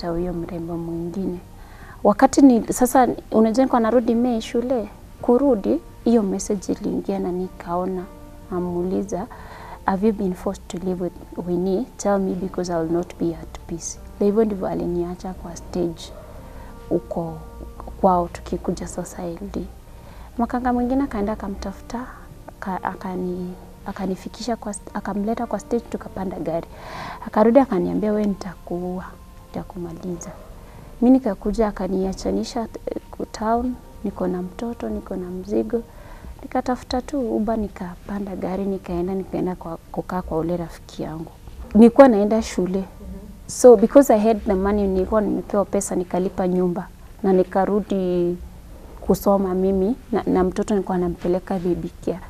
kupata huyo mrembo mwingine. Wakati ni sasa, unajua nilikuwa narudi Mei shule, kurudi hiyo message iliingia na nikaona, namuuliza have you been forced to live with Winnie? Tell me because I will not be at peace. Na hivyo ndivyo aliniacha kwa stage huko kwao, tukikuja sasa LD. Makanga mwingine akaenda akamtafuta aka- akani akanifikisha kwa st- akamleta kwa stage, tukapanda gari, akarudi akaniambia, we nitakuua, nitakumaliza. Mi nikakuja akaniachanisha eh, ku- town, niko na mtoto, niko na mzigo, nikatafuta tu uba, nikapanda gari, nikaenda nikaenda kwa, kukaa kwa ule rafiki yangu. Nilikuwa naenda shule so because I had the money, nilikuwa nimepewa pesa, nikalipa nyumba na nikarudi kusoma mimi na, na mtoto nilikuwa nampeleka baby care.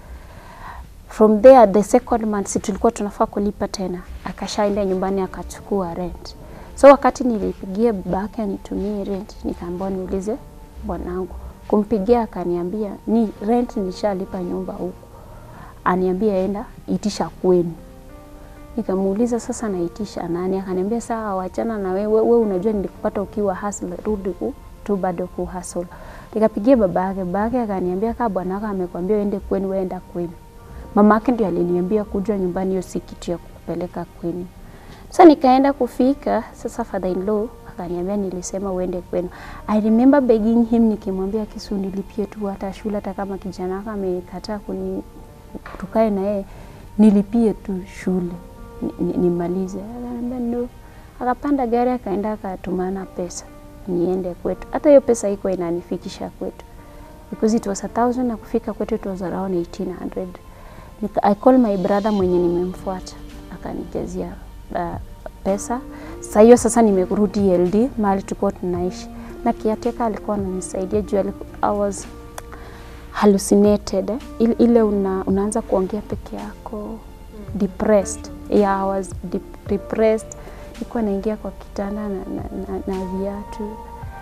From there the second month si tulikuwa tunafaa kulipa tena, akashaenda nyumbani akachukua rent. So wakati nilipigia babake anitumie rent, nikaambiwa niulize bwanangu. Kumpigia akaniambia ni rent nishalipa nyumba huku, aniambia enda itisha kwenu. Nikamuuliza sasa naitisha nani? Akaniambia sawa, wachana na wewe, wewe unajua nilikupata ukiwa hustle, rudi ku tu bado ku hustle. Nikapigia baba yake, baba yake akaniambia kama bwanako amekwambia uende kwenu, wewe enda kwenu. Mama yake ndio aliniambia kuja nyumbani, hiyo si kitu ya kukupeleka kwenu. Sasa nikaenda kufika, sasa father in law akaniambia nilisema uende kwenu. I remember begging him nikimwambia Kisu nilipie tu hata shule hata kama kijana wako amekataa kuni tukae na yeye nilipie tu shule ni- ni- nimalize. Akaniambia no. Akapanda gari akaenda akatumana pesa niende kwetu. Hata hiyo pesa iko inanifikisha kwetu because it was a thousand na kufika kwetu it was around 1800. Nika, I call my brother mwenye nimemfuata akanijazia uh, pesa. Sasa hiyo sasa nimerudi LD mahali tulikuwa tunaishi na kiateka alikuwa ananisaidia juu aliku- I was hallucinated eh? Ile, ile una, unaanza kuongea peke yako depressed. Yeah, I was dep- depressed. Nilikuwa naingia kwa kitanda na, na, na, na viatu.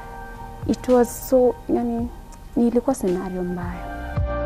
It was so yani, nilikuwa scenario mbaya.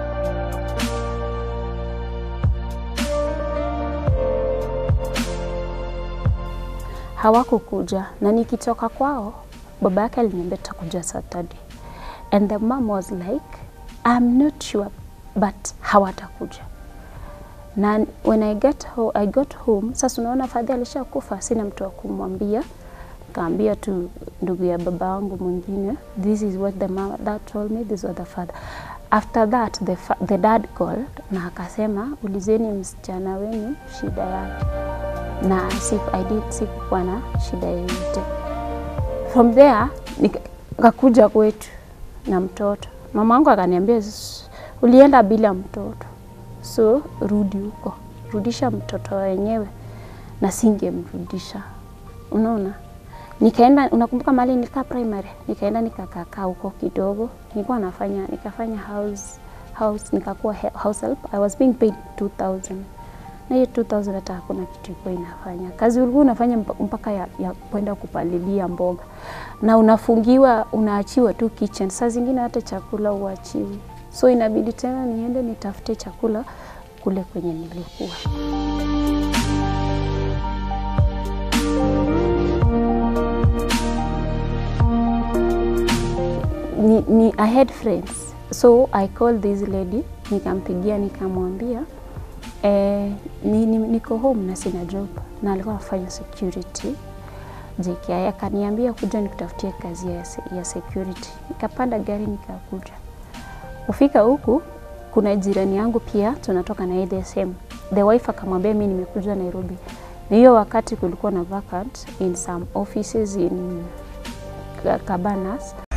hawakukuja na nikitoka kwao baba yake aliniambia tutakuja Saturday and the mom was like I'm not sure but hawatakuja na when I get ho I got home sasa unaona fadhi alishakufa sina mtu wa kumwambia kaambia tu ndugu ya baba wangu mwingine this is what the mom that told me this was the father after that the, fa the dad called na akasema ulizeni msichana wenu shida yake na siku, I did sikukuwa na shida yoyote. From there nikakuja kwetu na mtoto. Mama wangu akaniambia "S- ulienda bila mtoto, so rudi huko, rudisha mtoto wenyewe, na singemrudisha. Unaona, nikaenda. Unakumbuka mahali nilikaa primary, nikaenda nikakakaa huko kidogo, nilikuwa nafanya nikafanya house house, nikakuwa he- house help. I was being paid 2000 na hiyo 2000 hata hakuna kitu ilikuwa inafanya. Kazi ulikuwa unafanya mpa- mpaka ya, ya kwenda kupalilia mboga na unafungiwa, unaachiwa tu kitchen. Saa zingine hata chakula uachiwi, so inabidi tena niende nitafute chakula kule kwenye nilikuwa. Ni, ni, I had friends so I called this lady nikampigia nikamwambia eh, ni, ni, niko home na sina job na alikuwa anafanya security JKI akaniambia kuja nikutafutie kazi ya, se- ya security. Nikapanda gari nikakuja. Kufika huku kuna jirani yangu pia tunatoka na yeye the same. The wife akamwambia mimi nimekuja Nairobi. Na hiyo wakati kulikuwa na vacant in some offices in Cabanas